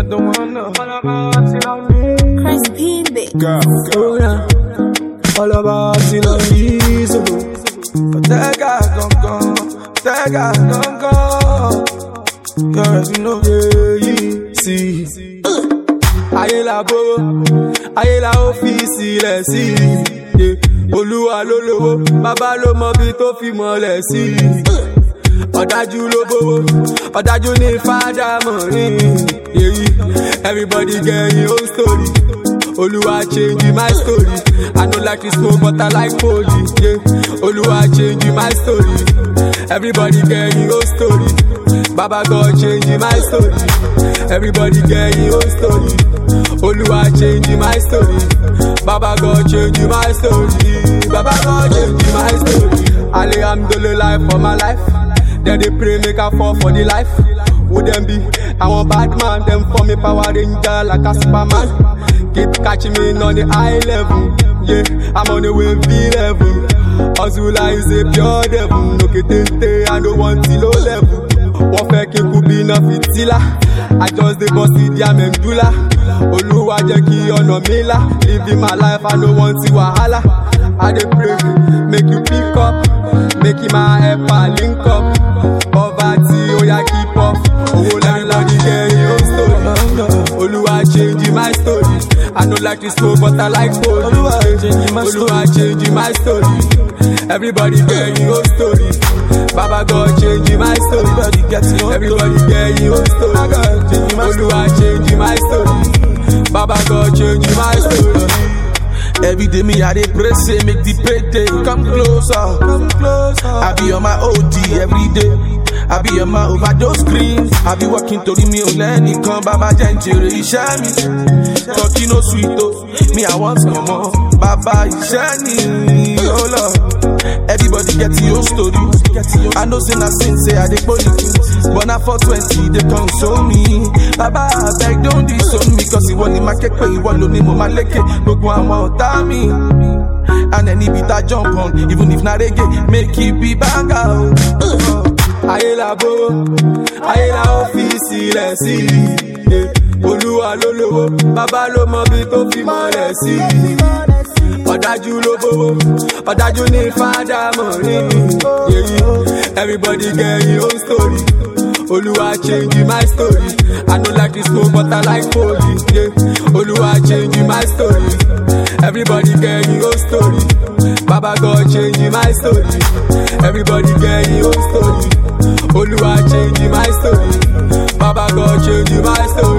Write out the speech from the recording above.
don't wanna. All about it on me. Chris P. Big. Girl, go down. All about it on me. So, Tega, gone, gone. Tega, gone, gone. You already know, yeah, yeah. See. Ayé la bó, ayé la ó fi sílẹ̀ sí. Yeah. Olúwa ló lówó, bàbá ló mọ bí tó fi mọ́lẹ̀ sí. Ọ̀dájú ló bówó, ọ̀dájú ní fádà mọ̀rin. Yeah. Everybody get your own story. Olúwa change my story. I no like to smoke but I like poly. Yeah. Olúwa change my story. Everybody get your own story. Baba God change my story. Everybody get your own story. Olúwa change my story. Baba God change my story. Baba God change my story. Alhamdulillah for my life. Then they pray make I fall for the life. Who them be? I want bad man, them for me power ranger like a superman. Keep catching me on the high level. Yeah, I'm on the wave B level. Azula is a pure devil. No kitente, I don't want to low level. Wọ́n fẹ́ kí n kú bí iná fìtílà. I just dey bust the their medulla. Olúwa jẹ́ kí ọ̀nà mi là. Living my life, I no want ti wàhálà. I dey pray, make you pick up. Make him my helper link up. Poverty, oya keep up. Owó everybody get your own story. Olúwa change my story. I no like to smoke but I like food. Olúwa change my story. Olúwa change my story. Everybody get your own story. Baba God change my story. Everybody get your own Everybody get your own story. Olúwa change my story. Baba God change my story. Every day me I dey pray say make the payday come closer. Come closer. I be on my OD every day. I be on my overdose screens. I be working torí mi ò lẹ́nìkan bàbá jẹ́ ń jèrè iṣẹ́ mi. Tọ́kí no sweet o, me I want mọ̀mọ́. Bàbá iṣẹ́ ni ó lọ. Everybody get your story. I know say na sin say I dey gbóni. But na for twenty dey console me. Bàbá abeg don disown me cause ìwọ ni máa ké pé ìwọ ló ní mo máa lékè gbogbo àwọn ọ̀tá mi. And any beat I jump on, even if na reggae, make it be banger. Oh. ayé la bó ayé la ó fi sílẹ̀ sí i olúwa ló lówó bàbá ló mọ bí tó fi mọ́lẹ̀ sí i ọ̀dájú ló bówó ọ̀dájú ní fádà mọ̀rin yèyí everybody get your own story olúwa change my story i no like to smoke but i like poly yeah. olúwa change my story everybody get your own story baba god change my story everybody get your own story olúwa change my story baba god change my story.